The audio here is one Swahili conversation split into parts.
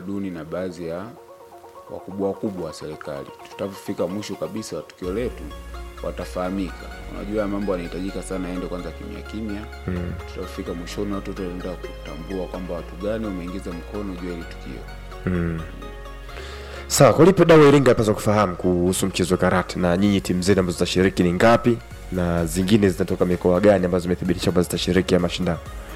utamaduni na baadhi ya wakubwa wakubwa wa serikali. Tutapofika mwisho kabisa wa tukio letu watafahamika. Unajua mambo yanahitajika sana yaende kwanza kimya kimya. Mm. Tutapofika mwishoni watu wote wataenda kutambua kwamba watu gani wameingiza mkono juu ya hili tukio. Sawa, kwa lipi dau Iringa apaswa kufahamu kuhusu mchezo wa karate, na nyinyi timu zenu ambazo zitashiriki ni ngapi, na zingine zinatoka mikoa gani ambazo zimethibitisha kwamba zitashiriki ya mashindano?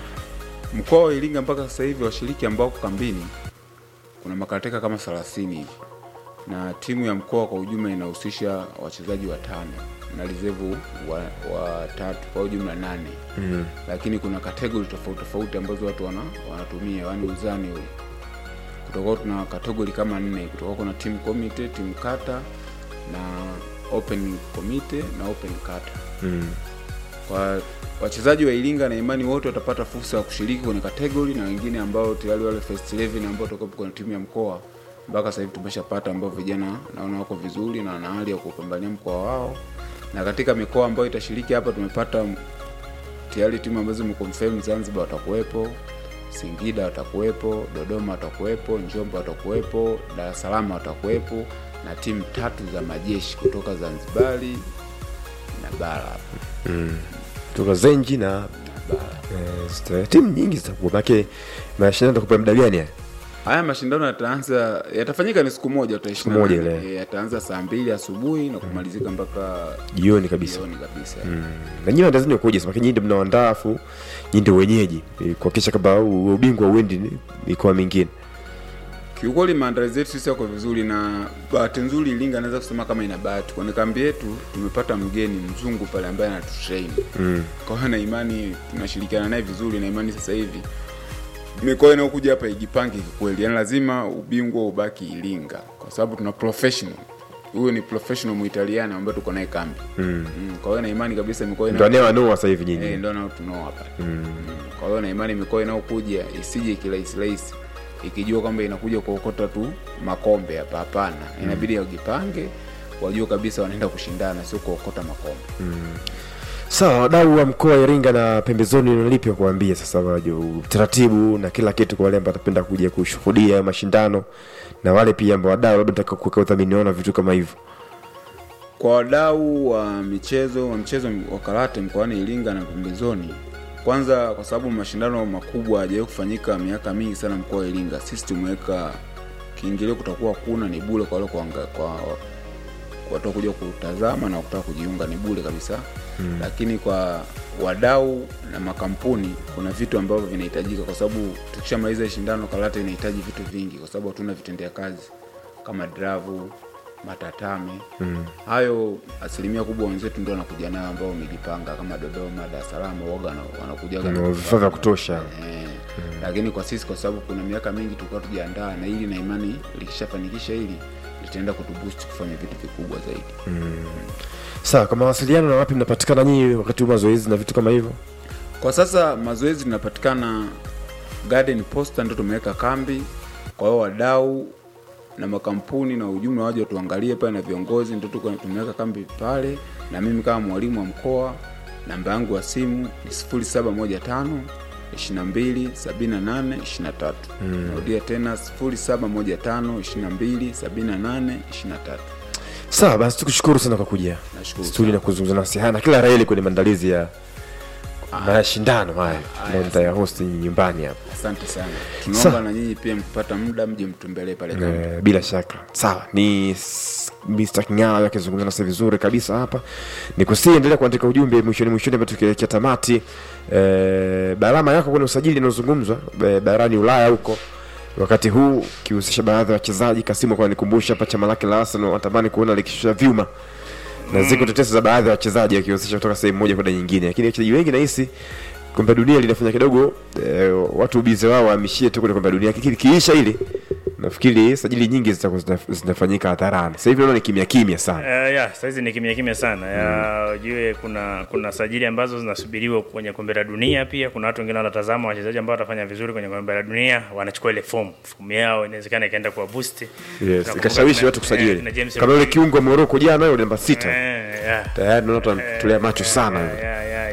Mkoa wa Iringa mpaka sasa hivi washiriki ambao wako kambini kuna makarateka kama 30 hivi, na timu ya mkoa kwa ujumla inahusisha wachezaji watano na reserve wa, wa tatu kwa ujumla nane. mm. Lakini kuna kategori tofauti tofauti ambazo watu wana, wanatumia yani uzani ule kutoka tuna kategori kama nne kutoka kuna team committee, team kata na open committee na open kata Mm. kwa wachezaji wa Iringa na imani wote watapata fursa ya kushiriki kwenye kategori na wengine ambao tayari wale first 11 ambao watakuwa kwenye timu ya mkoa mpaka sasa hivi tumeshapata ambao vijana naona wako vizuri na wana hali ya kupambania mkoa wao, na katika mikoa ambayo itashiriki hapa tumepata tayari timu ambazo zimeconfirm. Zanzibar watakuwepo, Singida watakuwepo, Dodoma watakuwepo, Njombe watakuwepo, Dar es Salaam watakuwepo na timu tatu za majeshi kutoka Zanzibari na bara hapa Kutoka Zenji na na bara. eh, zita- timu nyingi zitakuwa, maanake mashindano yatakupa muda gani haya? Haya mashindano yataanza yatafanyika ni siku moja tu Siku moja 28. ile. Eh, yataanza saa mbili asubuhi na kumalizika mpaka Jioni kabisa. jioni kabisa. na nyinyi maandalizi ni kuja sasa, nyinyi ndio mnaoandaa, afu nyinyi ndio wenyeji ili kuhakikisha kwamba u- ubingwa uendi ni- mikoa mingine. Kiukweli maandalizi yetu sisi yako vizuri, na bahati nzuri Iringa anaweza kusema kama ina bahati. Kwenye kambi yetu tumepata mgeni mzungu pale ambaye anatutrain mm. Kwa hiyo na imani tunashirikiana naye vizuri, na imani sasa hivi mikoa inayokuja hapa ijipange kikweli, yani lazima ubingwa ubaki Iringa kwa sababu tuna professional huyo ni professional muitaliano ambaye tuko naye kambi mm. Mm. Kwa hiyo na imani kabisa mikoa ina Ndio anayewanua sasa hivi nyinyi. Eh, ndo nao tunao hapa mm. Kwa hiyo na imani mikoa inayokuja isije kirahisi rahisi ikijua kwamba inakuja kuokota tu makombe hapa. Hapana, inabidi wajipange, wajue kabisa wanaenda kushindana, sio kuokota makombe. Sawa, wadau wa mkoa wa Iringa na pembezoni, nalipi wa kuambia sasa waje utaratibu na kila kitu kwa wale ambao watapenda kuja kushuhudia hayo mashindano na wale pia ambao wadau labda nataka kuweka udhamini wao na vitu kama hivyo. Kwa wadau wa michezo wa mchezo wa karate mkoani Iringa na pembezoni, kwanza kwa sababu mashindano makubwa hayajawahi kufanyika miaka mingi sana mkoa wa Iringa, sisi tumeweka kiingilio, kutakuwa kuna ni bure kwa wale kuanga- kwa watu kuja kutazama na kutaka kujiunga ni bure kabisa mm. Lakini kwa wadau na makampuni kuna vitu ambavyo vinahitajika, kwa sababu tukishamaliza hii shindano karate inahitaji vitu vingi, kwa sababu hatuna vitendea kazi kama dravu matatame mm. Hayo asilimia kubwa wenzetu ndio wanakuja nayo ambao wamejipanga kama Dodoma, Dar es Salaam, waga wana- wanakujaga na Na vifaa vya kutosha. Eh, lakini kwa sisi kwa sababu kuna miaka mingi tulikuwa tujiandaa na hili na imani likishafanikisha hili litaenda kutuboost kufanya vitu vikubwa zaidi. Sawa, kwa mawasiliano na wapi mnapatikana nyinyi wakati wa mazoezi na vitu kama hivyo? Kwa sasa mazoezi tunapatikana Garden Posta, ndio tumeweka kambi. Kwa hiyo wadau na makampuni na ujumla waje watuangalie pale na viongozi, ndio tuko tumeweka kambi pale, na mimi kama mwalimu wa mkoa, namba yangu ya simu ni 0715 22 78 23. Narudia tena 0715 22 78 23. Sawa basi, tukushukuru sana kwa kuja Nashukuru studio na sana. kuzungumza nasi haya na kila raheli kwenye maandalizi ya mashindano haya Haya, ambayo mtayahosti nyumbani hapa. Asante sana. Sa- Tunaomba na nyinyi pia mkipata muda mje mtembelee pale kambi. Eh, bila shaka sawa ni s- Mr. King'ala akizungumza nasi vizuri kabisa hapa ni kusiendelea kuandika ujumbe mwishoni mwishoni ambao tukielekea tamati eh, barama yako kwenye usajili inayozungumzwa eh, barani Ulaya huko wakati huu ukihusisha baadhi ya wachezaji Kasimu kwa nikumbusha hapa chama lake la Arsenal watamani kuona likishusha vyuma na ziko tetesi za baadhi ya wachezaji wakihusisha kutoka sehemu moja kwenda nyingine lakini wachezaji wengi nahisi kombe la dunia linafanya kidogo eh, watu ubize wao wahamishie tu kwenye kombe la dunia Kiki- kiisha hili nafikiri sajili nyingi zitakuwa zina- zinafanyika hadharani sasa hivi naona ni kimya kimya sana Uh, ya saizi ni kimya kimya sana ya ujue kuna kuna sajili ambazo zinasubiriwa kwenye kombe la dunia pia kuna watu wengine wanatazama wachezaji ambao watafanya vizuri kwenye kombe la dunia wanachukua ile fomu fomu yao inawezekana ikaenda kwa boost yes, Tunakumbuka ikashawishi tuna- watu eh, kusajili na James kama yule Rodriguez. kiungo wa Moroko jana yule namba sita Eh, ya. tayari naona tunamtolea macho sana ya, yule ya, ya,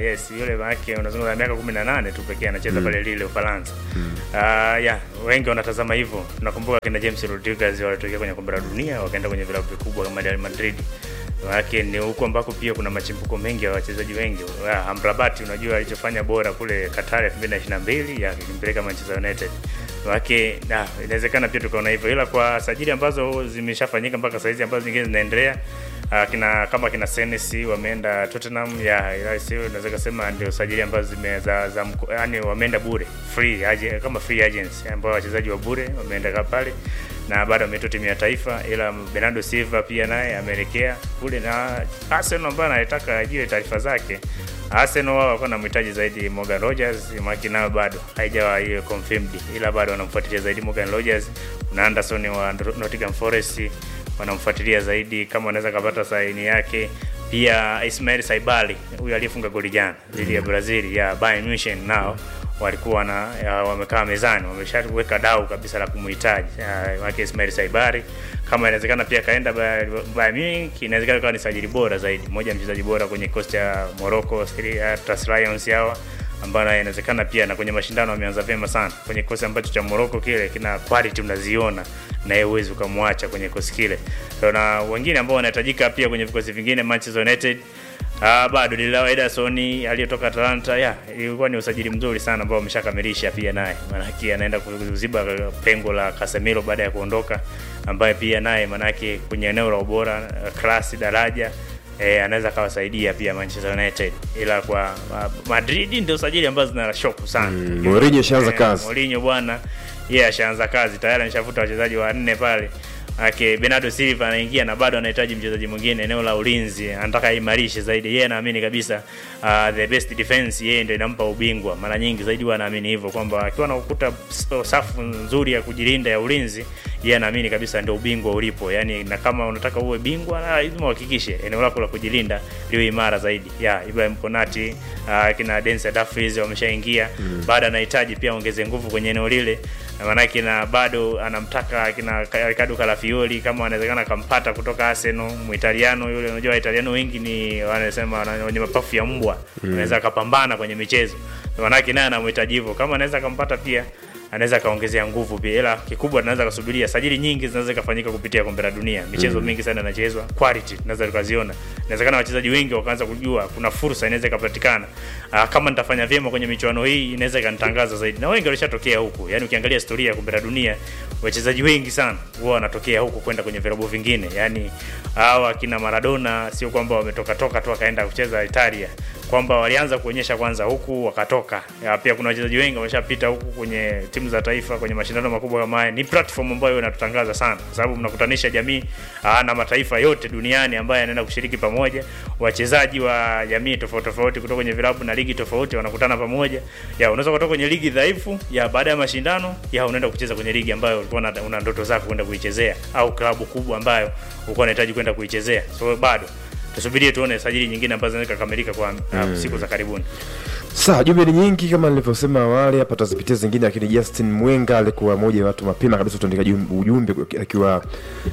yes yule wake unazungumza miaka 18 tu pekee anacheza pale Lille Ufaransa Ah, yeah wengi wanatazama hivyo tunakumbuka kina James Rodriguez walitokea kwenye kombe la dunia wakaenda kwenye vilabu vikubwa kama Real Madrid Maanake ni huko ambako pia kuna machimbuko mengi ya wachezaji wengi. Ah, Amrabat unajua alichofanya bora kule Qatar 2022 ya kimpeleka Manchester United. Maanake na inawezekana pia tukaona hivyo, ila kwa sajili ambazo zimeshafanyika mpaka saizi ambazo nyingine zinaendelea ah, kina kama kina Senesi wameenda Tottenham ya ila sio naweza kusema ndio sajili ambazo zime za, za mko- yani wameenda bure free aje, kama free agents ambao wachezaji wa bure wameenda ka pale na bado ameitwa timu ya taifa, ila Bernardo Silva pia naye ameelekea kule, na Arsenal ambaye anataka ajue taarifa zake. Arsenal wao walikuwa wanamhitaji zaidi Morgan Rogers, maki nayo bado haijawa hiyo confirmed, ila bado wanamfuatilia zaidi Morgan Rogers. Kuna Anderson wa Nottingham Forest wanamfuatilia zaidi kama wanaweza kapata saini yake. Pia Ismail Saibali huyu aliyefunga goli jana dhidi ya Brazil ya Bayern Munich nao walikuwa na ya, wamekaa mezani wameshaweka dau kabisa la kumhitaji Ya, wake Ismail Saibari. Kama inawezekana pia kaenda Bayern Bayern Munich, inawezekana kawa ni sajili bora zaidi, mmoja ya mchezaji bora kwenye kikosi cha Morocco Stars Lions hawa ambao naye inawezekana pia na kwenye mashindano ameanza vyema sana kwenye kikosi ambacho cha Morocco kile kina quality unaziona na yeye huwezi ukamwacha kwenye kikosi kile. So, na wengine ambao wanahitajika pia kwenye vikosi vingine Manchester United Ah, bado Dilao Ederson aliyetoka Atalanta ya ilikuwa ni usajili mzuri sana ambao ameshakamilisha pia naye, maanake anaenda kuziba pengo la Casemiro baada ya kuondoka, ambaye pia naye maanake kwenye eneo la ubora klasi daraja eh, anaweza akawasaidia pia Manchester United, ila kwa ma- Madrid ndio sajili ambazo zina shoku sana. Mm, Mourinho ashaanza Eh, kazi. Mourinho bwana, yeye ashaanza kazi tayari, ameshafuta wachezaji wanne pale Ake Bernardo Silva anaingia na bado anahitaji mchezaji mwingine eneo la ulinzi, anataka aimarishe zaidi. Yeye anaamini kabisa uh, the best defense yeye ndio inampa ubingwa. Mara nyingi zaidi huwa anaamini hivyo kwamba akiwa na ukuta safu nzuri ya kujilinda ya ulinzi, yeye anaamini kabisa ndio ubingwa ulipo. Yani, na kama unataka uwe bingwa lazima uhakikishe eneo lako la kujilinda liwe imara zaidi. Ya Ibrahim Konati uh, kina Denzel Dumfries wameshaingia mm. Bado anahitaji pia ongeze nguvu kwenye eneo lile maanake na bado anamtaka kina Ricardo Calafiori kama anawezekana akampata kutoka Arsenal, Muitaliano yule. Unajua Waitaliano wengi ni wanasema wana- wenye mapafu ya mbwa, anaweza akapambana kwenye michezo, maanake naye anamhitaji hivyo. Kama anaweza akampata pia anaweza akaongezea nguvu pia, ila kikubwa tunaweza kusubiria sajili nyingi zinaweza kufanyika kupitia kombe la dunia. Michezo mingi sana inachezwa, quality tunaweza tukaziona. Inawezekana wachezaji wengi wakaanza kujua kuna fursa inaweza ikapatikana. Ah, kama nitafanya vyema kwenye michuano hii inaweza ikanitangaza zaidi, na wengi walishatokea huku. Yani ukiangalia historia ya kombe la dunia, wachezaji wengi sana huwa wanatokea huku kwenda kwenye vilabu vingine. Yani hawa akina Maradona sio kwamba wametoka toka tu wakaenda kucheza Italia kwamba walianza kuonyesha kwanza huku wakatoka. Ya, pia kuna wachezaji wengi wameshapita huku kwenye timu za taifa kwenye mashindano makubwa kama haya. Ni platform ambayo inatutangaza sana, kwa sababu mnakutanisha jamii aa, na mataifa yote duniani ambayo yanaenda kushiriki pamoja. Wachezaji wa jamii tofauti tofauti kutoka kwenye vilabu na ligi tofauti wanakutana pamoja. Ya, unaweza kutoka kwenye ligi dhaifu ya baada ya mashindano ya unaenda kucheza kwenye ligi ambayo ulikuwa una- una ndoto zako kwenda kuichezea au klabu kubwa ambayo ulikuwa unahitaji kwenda kuichezea. So bado tusubirie tuone sajili nyingine ambazo zinaweza kukamilika kwa uh, siku za karibuni. Sawa, jumbe ni nyingi kama nilivyosema awali hapa, tazipitia zingine, lakini Justin Mwenga alikuwa moja ya watu mapema kabisa tuandika jum- ujumbe akiwa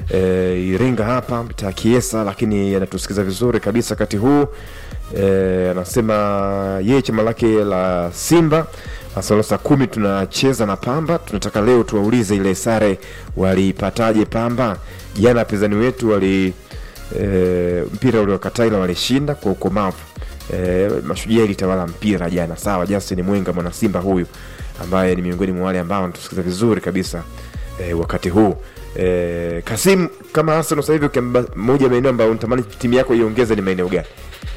e, Iringa hapa mtaa Kiesa, lakini anatusikiza vizuri kabisa wakati huu e, anasema yeye chama lake la Simba Asalo saa kumi tunacheza na Pamba. Tunataka leo tuwaulize ile sare walipataje Pamba jana, wapinzani wetu wali e, mpira uliokata ila walishinda kwa ukomavu. E, mashujaa ilitawala mpira jana. Sawa, Justin Mwenga mwana Simba huyu ambaye ni miongoni mwa wale ambao wanatusikiza vizuri kabisa e, wakati huu e, Kasim, kama Arsenal sasa hivi ukiamba moja ya maeneo ambayo unatamani timu yako iongeze ni maeneo gani?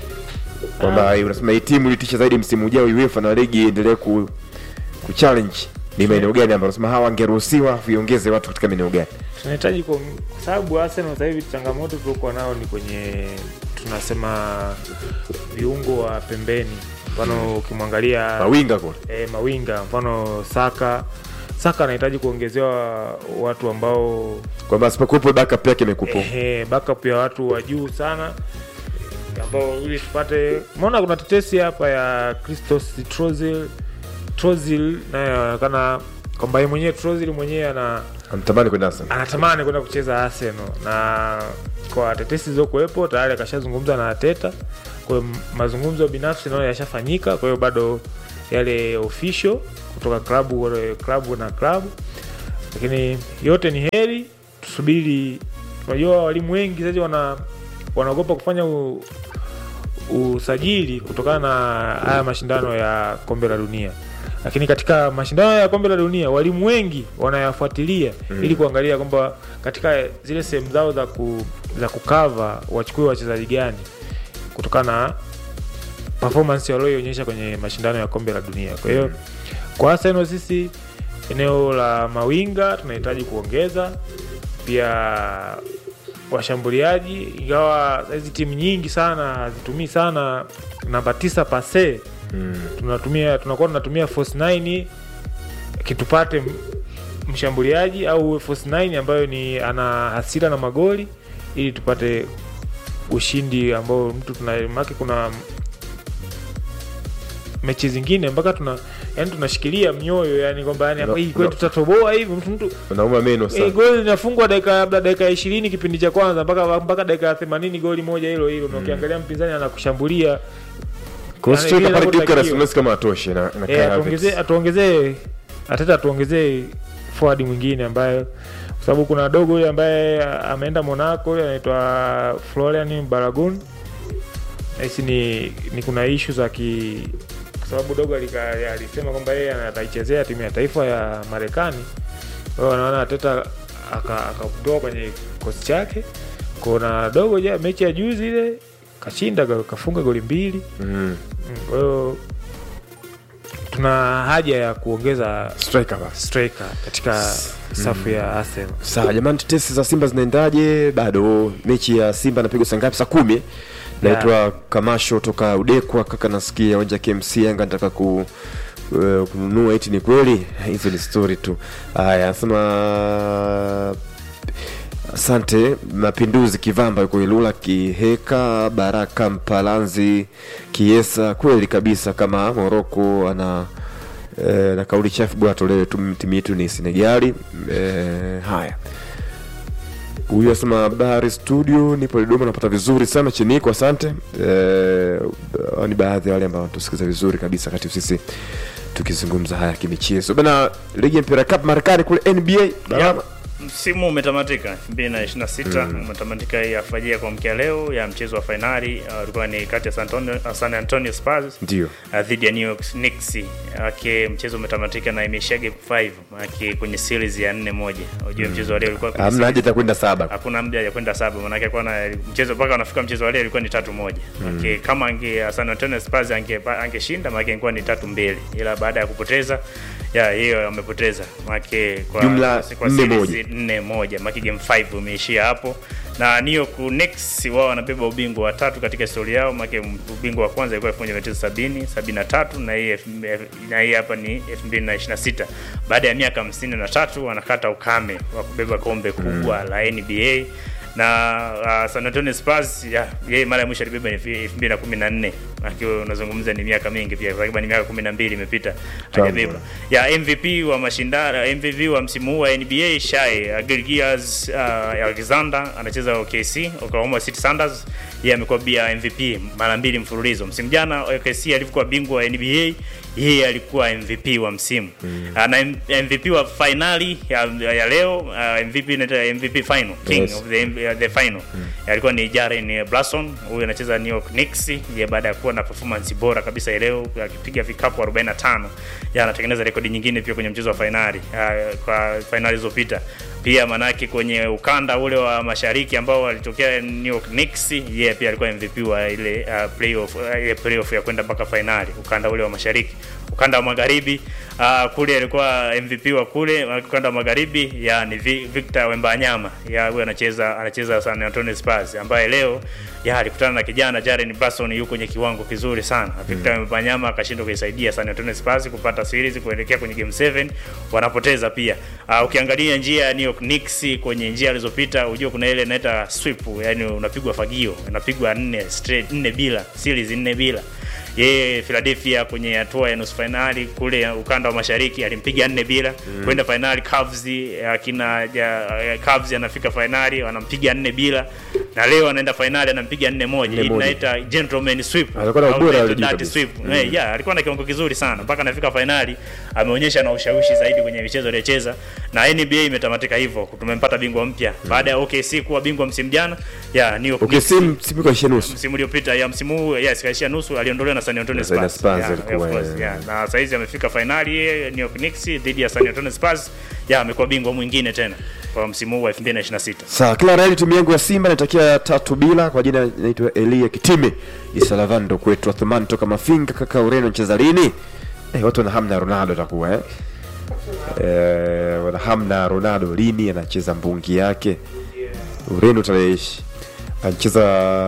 Kwamba unasema hii timu ilitisha zaidi msimu ujao UEFA na ligi iendelee ku, ku challenge ni maeneo gani ambayo unasema hawa wangeruhusiwa viongeze watu katika maeneo gani? tunahitaji kwa kwa sababu Arsenal sasa hivi changamoto tuliokuwa nao ni kwenye tunasema viungo wa pembeni, mfano ukimwangalia Mawinga kule. e, mawinga, mfano Saka Saka anahitaji kuongezewa watu ambao Kwamba asipokuwepo backup yake imekupo. ehe, backup ya watu wa juu sana ambao ili tupate. Umeona kuna tetesi hapa ya Christos Trozil Trozil naye anaonekana kwamba yeye mwenyewe Trozil mwenyewe ana Amtamani kwenda Arsenal. anatamani kwenda kucheza Arsenal na kwa tetesi zilizokuwepo tayari akashazungumza na Ateta. Kwa hiyo mazungumzo binafsi naona yashafanyika, kwa hiyo bado yale official kutoka klabu klabu na klabu, lakini yote ni heri, tusubiri. Unajua walimu wengi sasa wana wanaogopa kufanya u, usajili kutokana na haya mashindano ya kombe la dunia lakini katika mashindano ya kombe la dunia walimu wengi wanayafuatilia mm. ili kuangalia kwamba katika zile sehemu zao za ku, za kukava wachukue wachezaji gani kutokana na performance walioionyesha kwenye mashindano ya kombe la dunia kwa hiyo kwa Arsenal sisi eneo la mawinga tunahitaji kuongeza pia washambuliaji ingawa hizi timu nyingi sana hazitumii sana namba tisa pase Mm. tunatumia tunakuwa tunatumia force 9 kitupate m- mshambuliaji au uwe force 9 ambayo ni ana hasira na magoli ili tupate ushindi ambao mtu tuna make kuna mechi zingine mpaka tuna yani tunashikilia mioyo yani kwamba yani hapa No, hii kwetu no. tutatoboa hivi mtu mtu Unauma meno Eh, sana. goli linafungwa dakika labda dakika ishirini kipindi cha kwanza mpaka mpaka dakika ya themanini goli moja hilo hilo na ukiangalia mpinzani anakushambulia Kwa yani hiyo vile pale inavyotakiwa. Gyökeres unaweza kama atoshe na na Eh, Kai atuongezee Havertz. atuongezee Ateta atuongezee forward mwingine ambaye kwa sababu kuna dogo yule ambaye ameenda Monaco yule anaitwa Florian Balogun. Hisi ni, ni kuna issue za ki kwa sababu dogo alika- alisema kwamba yeye ataichezea timu ya taifa ya Marekani. Kwa hiyo anaona Ateta aka- akamtoa kwenye kosi chake. Kuna dogo ja mechi ya juzi ile kashinda ka- kafunga goli mbili. Mm. Mm, Kwa hiyo tuna haja ya kuongeza Striker basi. striker katika safu ya Arsenal. Sawa jamani, tetesi za Simba zinaendaje? Bado mechi ya Simba inapigwa saa ngapi? Saa kumi. Naitwa Kamasho toka Udekwa. Kaka, nasikia uwanja KMC Yanga nataka ku eh, kununua, eti ni kweli? Hizo ni story tu. Haya, anasema asante. Mapinduzi Kivamba yuko Ilula, Kiheka, Baraka Mpalanzi, Kiesa. Kweli kabisa, kama Moroko ana eh, na kauli chafu bwana, tolewe tu, timu yetu ni Senegali. Eh, haya huyu asema habari studio, nipo Dodoma, napata vizuri sana Chiniko, asante. Eh, hao ni baadhi ya wale ambao tusikiza vizuri kabisa kati sisi tukizungumza haya kimichezo bana. Ligi ya mpira cup Marekani kule NBA Barama. msimu umetamatika 2026 umetamatika hii alfajiri ya kuamkia leo ya mchezo wa fainali uh, ulikuwa ni kati ya San Antonio, uh, San Antonio Spurs Ndio. uh, dhidi ya New York Knicks ake mchezo umetamatika na imeishia game 5 ake kwenye series ya 4 moja unajua mchezo wa leo ulikuwa kwenye Hamna haja ya kwenda saba. hakuna muda ya kwenda saba manake alikuwa na mchezo mpaka wanafika mchezo wa leo ilikuwa ni tatu moja mm. kama ange San Antonio Spurs ange angeshinda maana ingekuwa ni tatu mbili ila baada ya kupoteza ya hiyo amepoteza maana kwa Jumla kwa nne series moja. nne moja maana game 5 umeishia hapo na New York Knicks wao wanabeba ubingwa wa tatu katika historia yao maana ubingwa wa kwanza ilikuwa 1970 73 na hii elfu- na hii hapa ni 2026 baada ya miaka 53 wanakata ukame wa kubeba kombe kubwa la NBA na uh, San Antonio Spurs ya yeye mara ya mwisho alibeba ni 2014 akiwa unazungumza ni miaka mingi pia takriban miaka 12 imepita hajabeba ya MVP wa mashindano MVP wa msimu huu wa NBA Shai Gilgeous uh, Alexander anacheza OKC Oklahoma City Thunders yeye amekuwa bia MVP mara mbili mfululizo msimu jana OKC alivyokuwa bingwa wa NBA yeye alikuwa MVP wa msimu mm. na M- MVP wa finali ya, ya leo uh, MVP inaitwa MVP final king Yes. of the, uh, the final mm. alikuwa ni Jaren Brunson huyu anacheza New York Knicks ye baada ya kuwa na performance bora kabisa ya leo akipiga vikapu 45 ya anatengeneza rekodi nyingine pia kwenye mchezo wa finali uh, kwa finali zilizopita pia manake kwenye ukanda ule wa mashariki ambao walitokea New York Knicks yeye pia alikuwa MVP wa ile uh, playoff uh, ile playoff ya kwenda mpaka finali ukanda ule wa mashariki ukanda wa magharibi uh, kule alikuwa MVP wa kule ukanda wa magharibi ya ni Vi- Victor Wembanyama ya huyu anacheza anacheza San Antonio Spurs ambaye leo ya alikutana na kijana Jaren Brunson yuko kwenye kiwango kizuri sana Victor Wembanyama akashindwa kuisaidia San Antonio Spurs kupata series kuelekea kwenye game 7 wanapoteza pia uh, ukiangalia njia ya New York Knicks kwenye njia alizopita unajua kuna ile inaita sweep yani unapigwa fagio unapigwa nne straight nne bila series nne bila yeye Philadelphia kwenye hatua ya nusu fainali kule ukanda wa mashariki alimpiga nne bila mm. kwenda fainali Cavs akina ja, Cavs anafika fainali wanampiga nne bila na leo anaenda fainali anampiga nne moja Nne hii moja. tunaita gentleman sweep Alikuwa na au ubora tunaita wa juu dirty kabisa. sweep Eh, yeah, alikuwa na kiwango kizuri sana mpaka anafika fainali ameonyesha na ushawishi zaidi kwenye michezo aliyocheza na NBA imetamatika hivyo tumempata bingwa mpya baada ya OKC kuwa bingwa msimu jana yeah, New York okay, Knicks sim simu kaishia nusu msimu uliopita ya msimu huu yes kaishia nusu aliondolewa na San Antonio Na San Spurs, Spurs yeah, alikuwa, of course, yeah. yeah. na sasa hizi amefika fainali yeye, New York Knicks dhidi ya San Antonio Spurs yeah, amekuwa bingwa mwingine tena kwa msimu huu wa 2026 sawa kila raheli timu yangu ya simba natakia tatu bila kwa jina naitwa elia kitime isalavando kwetu athumani toka mafinga kaka ureno ncheza lini eh, watu wana hamna ronaldo atakuwa eh? Eh, wana hamna ronaldo lini anacheza mbungi yake ureno tarehe ishi anacheza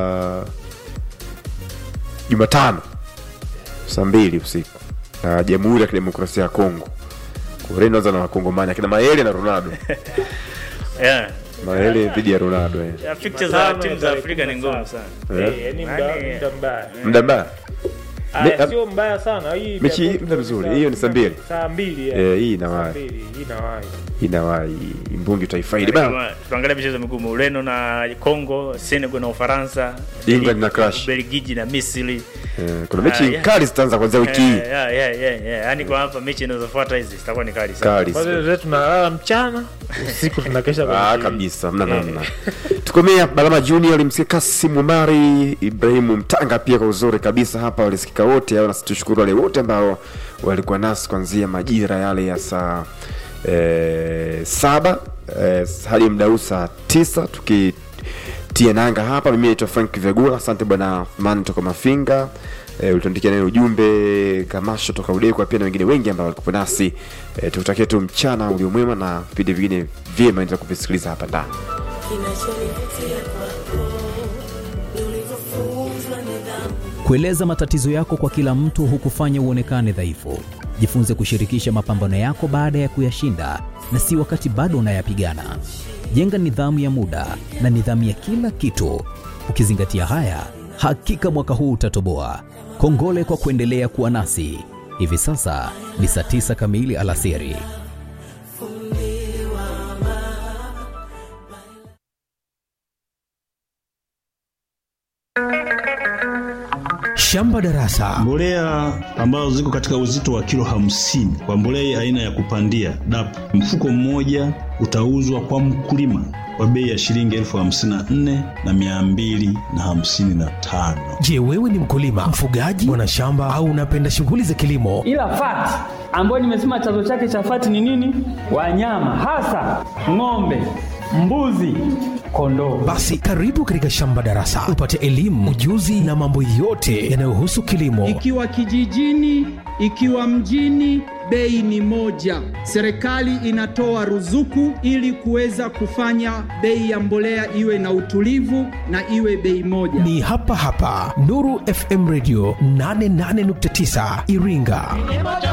jumatano saa mbili usiku na jamhuri ya kidemokrasia ya kongo ureno anza na wakongomani akina maele na ronaldo yeah. maele dhidi ya ronaldo eh. Yeah, fixtures za timu za Afrika ni ngumu sana Eh. Eh, yaani muda Yaani- muda mbaya muda mbaya Aya, Me- sio mbaya sana hii Mechi hii itakuwa muda mzuri. saa- Hiyo ni saa mbili. saa mbili Eh, yeah. hii Saa inawahi mbili, hii inawahi inawahi mbungi utaifaidi bana Kama tuangalia michezo migumu Ureno na Congo, Senegal na Ufaransa, England na Crush. Belgiji na Misri. Eh, kuna mechi Ah, yeah. kali zitaanza kuanzia wiki hii Yeah, yeah, yeah, yeah, yeah. Yaani kwa hapa mechi zinazofuata hizi zitakuwa ni kali sana. kali kwanza zetu tunalala mchana usiku tunakesha kwenye Ah, TV. kabisa mna namna tukomea balama junior alimsikia kasim umari ibrahimu mtanga pia kwa uzuri kabisa hapa walisikika wote au nasi tushukuru wale wote ambao walikuwa nasi kuanzia majira yale ya saa eh, saba eh, hadi mda huu saa tisa tukitia nanga hapa mimi naitwa frank vegula asante bwana man toka mafinga E, ulituandikia neno ujumbe kamasho toka udekwa pia na wengine wengi ambao walikuwa nasi e, tukutakia tu mchana uliomwema na vipindi vingine vyema endelea kuvisikiliza hapa ndani Kinachonivutia kwako ni ulivyofunzwa nidhamu. Kueleza matatizo yako kwa kila mtu hukufanya uonekane dhaifu. Jifunze kushirikisha mapambano yako baada ya kuyashinda na si wakati bado unayapigana. Jenga nidhamu ya muda na nidhamu ya kila kitu. Ukizingatia haya, hakika mwaka huu utatoboa. Kongole kwa kuendelea kuwa nasi. Hivi sasa ni saa tisa kamili alasiri. Shamba Darasa. Mbolea ambazo ziko katika uzito wa kilo hamsini kwa mbolea aina ya kupandia DAP, mfuko mmoja utauzwa kwa mkulima kwa bei ya shilingi elfu hamsini na nne na mia mbili na hamsini na tano. Je, wewe ni mkulima, mfugaji, mwanashamba au unapenda shughuli za kilimo? ila fati ambayo nimesema chanzo chake cha fati ni nini? Wanyama hasa ng'ombe, mbuzi, kondoo. Basi karibu katika Shamba Darasa upate elimu, ujuzi na mambo yote yanayohusu kilimo. Ikiwa kijijini, ikiwa mjini, bei ni moja. Serikali inatoa ruzuku ili kuweza kufanya bei ya mbolea iwe na utulivu na iwe bei moja. Ni hapa hapa Nuru FM Radio 88.9 Iringa.